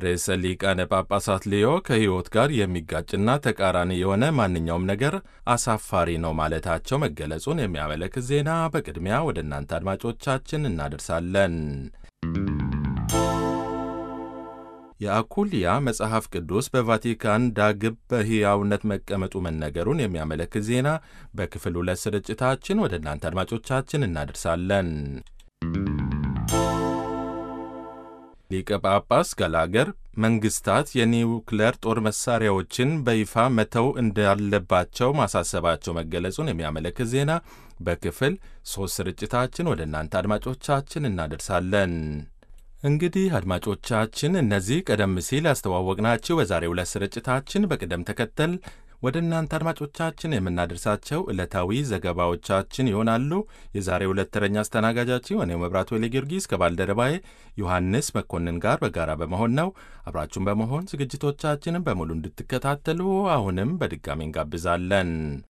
ርዕሰ ሊቃነ ጳጳሳት ሌዮ ከሕይወት ጋር የሚጋጭና ተቃራኒ የሆነ ማንኛውም ነገር አሳፋሪ ነው ማለታቸው መገለጹን የሚያመለክት ዜና በቅድሚያ ወደ እናንተ አድማጮቻችን እናደርሳለን። የአኩልያ መጽሐፍ ቅዱስ በቫቲካን ዳግም በሕያውነት መቀመጡ መነገሩን የሚያመለክት ዜና በክፍል ሁለት ስርጭታችን ወደ እናንተ አድማጮቻችን እናደርሳለን። ሊቀ ጳጳስ ገላገር መንግስታት የኒውክሌር ጦር መሳሪያዎችን በይፋ መተው እንዳለባቸው ማሳሰባቸው መገለጹን የሚያመለክት ዜና በክፍል ሦስት ስርጭታችን ወደ እናንተ አድማጮቻችን እናደርሳለን። እንግዲህ አድማጮቻችን እነዚህ ቀደም ሲል ያስተዋወቅናችሁ በዛሬው ዕለት ስርጭታችን በቅደም ተከተል ወደ እናንተ አድማጮቻችን የምናደርሳቸው ዕለታዊ ዘገባዎቻችን ይሆናሉ። የዛሬው ዕለት ተረኛ አስተናጋጃችን እኔው መብራቱ ወሌ ጊዮርጊስ ከባልደረባዬ ዮሐንስ መኮንን ጋር በጋራ በመሆን ነው። አብራችሁን በመሆን ዝግጅቶቻችንን በሙሉ እንድትከታተሉ አሁንም በድጋሚ እንጋብዛለን።